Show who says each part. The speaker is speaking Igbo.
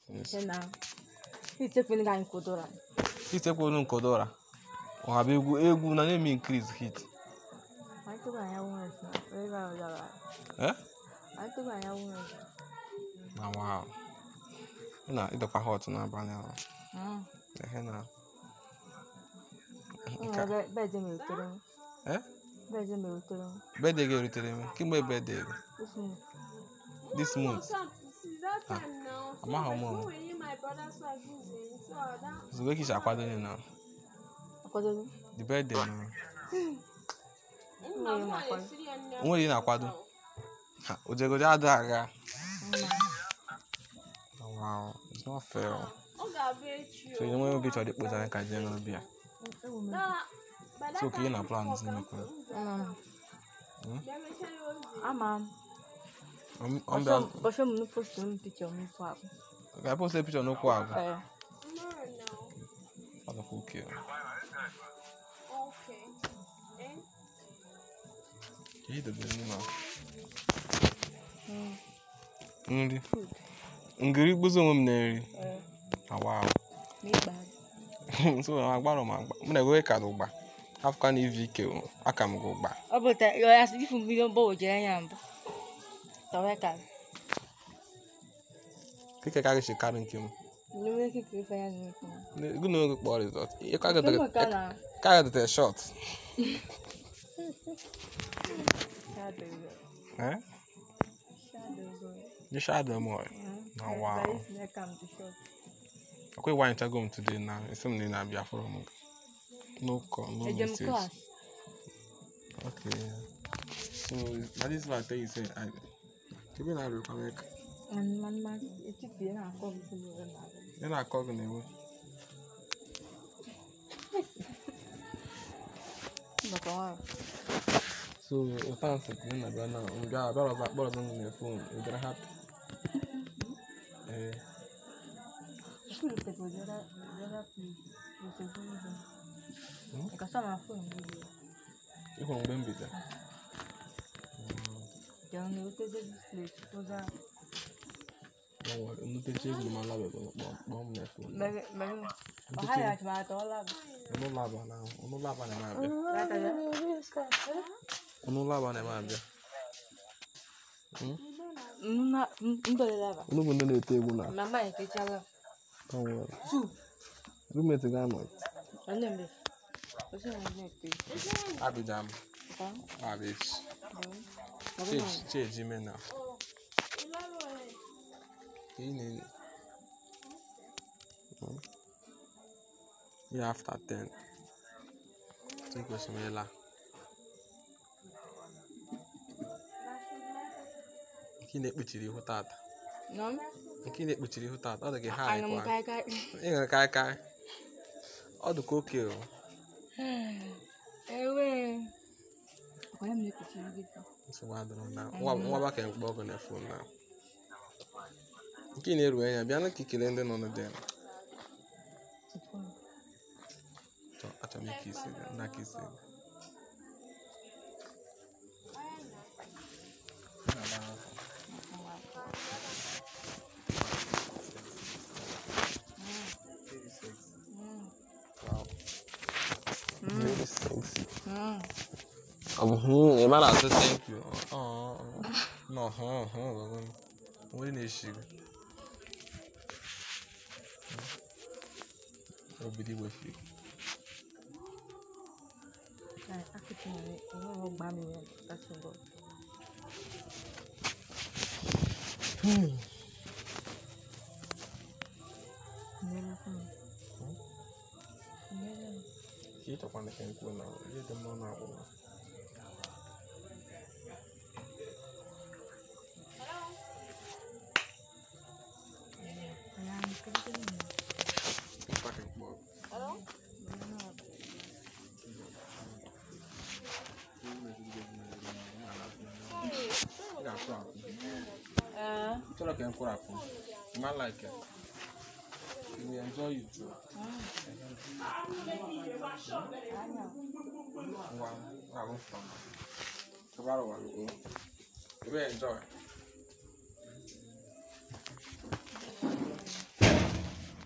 Speaker 1: Tena. Itekweni ka anyị kwudora.
Speaker 2: Itekwonu nkodora. Ọha bụ egwu egwu na na-eme increase hit.
Speaker 1: Anyị tụrụ anya nwere esi na ebe ahụ dara.
Speaker 2: Eh?
Speaker 1: Anyị tụrụ anya nwere esi.
Speaker 2: Na wow. Ị na ịdọkwa hot n'abalị ahụ.
Speaker 1: Mm.
Speaker 2: Ehe na.
Speaker 1: O nwere ebe bedị m erutere m.
Speaker 2: Eh?
Speaker 1: Bedị m erutere m.
Speaker 2: Birthday gị erutere m. Kemgbe birthday gị?
Speaker 1: Isi m.
Speaker 2: This month.
Speaker 3: Ah,
Speaker 2: amaghị m o. Zugo kicha akwado ya na
Speaker 1: Akwadogo.
Speaker 2: the birthday na.
Speaker 1: Nwere m akwado.
Speaker 2: O nwere ị na-akwado? Ha, ojegoje adịghị aga.
Speaker 1: Mma.
Speaker 2: Wow, it's not fair.
Speaker 3: Ọ ga-abụ echi
Speaker 2: So ị nwere obi chọrọ ikpoza anyị ka jee n'obi a.
Speaker 1: Ewu m.
Speaker 2: So ka ị na plan zi mekwa.
Speaker 1: Mm. Ama m.
Speaker 2: Ọmbịa
Speaker 1: Bọsọ m nu post m picture m ifu akpụ.
Speaker 2: ga-epost picture n'okwu agụ.
Speaker 1: Eh.
Speaker 2: Ọ dịkwa oke. Ka ị dobere nri na
Speaker 1: Mm.
Speaker 2: nri. Ngiri gbuzi onwe m na-eri.
Speaker 1: Eh.
Speaker 2: Ah, wow.
Speaker 1: N'ikpe adị.
Speaker 2: so agbara m agba m na-egowe ka ụgba afụka na ivi ike o, aka m gị ụgba
Speaker 1: Ọ bụ ta ya ya ifu mbido mgbagwoju anya mbụ. Tawa ka.
Speaker 2: keke ka gị karị nke m
Speaker 1: N'ime kike ife ya n'ikpe.
Speaker 2: ego na oge kpọọ rizọt ka
Speaker 1: Kemgbe ka na
Speaker 2: ga dịte shọt
Speaker 1: shadow go.
Speaker 2: eh
Speaker 1: Shadow go.
Speaker 2: you shadow m oy
Speaker 1: Mm.
Speaker 2: Na
Speaker 1: Like,
Speaker 2: wow.
Speaker 1: like, like I'm the short.
Speaker 2: akwa ịwanyechago m today na esi m na ị na-abịa fọrọ m n'ụkọ no
Speaker 1: Ejem
Speaker 2: message
Speaker 1: class.
Speaker 2: okay so na this one I tell you say I kebe na arịkwa m eka
Speaker 1: And man man etiti na akọ bụ bụ na.
Speaker 2: ị na-akọ gị na-ewe
Speaker 1: Baka wa.
Speaker 2: so ụta nsị ka ị na-abịa na nga abịara ọzọ akpọrọ ọzọ m na fon ị gara happy ee
Speaker 1: Shuru te go jara jara please. Go te go jara.
Speaker 2: Hmm?
Speaker 1: Ka sama phone video.
Speaker 2: ị hụrụ mgbe m bidoro
Speaker 1: Jara na ote de display. Oza.
Speaker 2: nnutechi egwu ma labego kpọọ m na fon
Speaker 1: Mere mere. Ọ ha ya chama ta ola.
Speaker 2: ọnụụlọ aba na ọnụụlọ aba na-eme abịa
Speaker 1: Rata ya.
Speaker 2: ọnụụlọ aba na-eme abịa
Speaker 1: Nna ndole lava.
Speaker 2: unu bụ ndị na-ete egwu na
Speaker 1: Mama ya kechala.
Speaker 2: Conwell
Speaker 1: Su.
Speaker 2: roommate ga-anọ
Speaker 1: Ane mbe. Osi na ne te.
Speaker 2: Abidjan
Speaker 1: Ka.
Speaker 2: Abich
Speaker 1: Baba
Speaker 2: Change change ime na ị na Hmm? ya after 10 so kwesịrị ịla nke ị na-ekpuchiri ihu tata
Speaker 1: No.
Speaker 2: nke ị na-ekpuchiri ihu tata ọ dị gị ha
Speaker 1: Anya m
Speaker 2: ịkwa
Speaker 1: kai kai.
Speaker 2: ị nwere kai kai ọ dị ka oke o
Speaker 1: Ewe. Kwa ya mlikuchi hivi.
Speaker 2: nsogbu adịrọ na nwa nwa baka mkpọ ọgụ na fon na nke ị na-eru anya bịa na ka ikele ndị nọ n'ụdị chọ achọ m ike isi gị nna ka isi gị Wow. Very sexy. Ọ bụ hụ ị mara asị thank you. Ọ ọ nọ hụ hụ ọgụgụ onye na-eshi gị. Obido iwefe.
Speaker 1: Akụkụ nwere enweghị ọgba mmiri kasị mbọ. Nyere m. Nyere m.
Speaker 2: Ka ị chọkwa na ka nkwu na ihe dị mma na akwụkwọ.
Speaker 1: Kaya ang kaya mo.
Speaker 2: Mkpa ka mkpọ. Ị ga-akwụ akwụ.
Speaker 1: Eh.
Speaker 2: Chọrọ ka nkwụrụ akwụ. You might like it. You will enjoy it too. Ngwa, ngwa, ngwa. Kabara wa lugo. You will enjoy.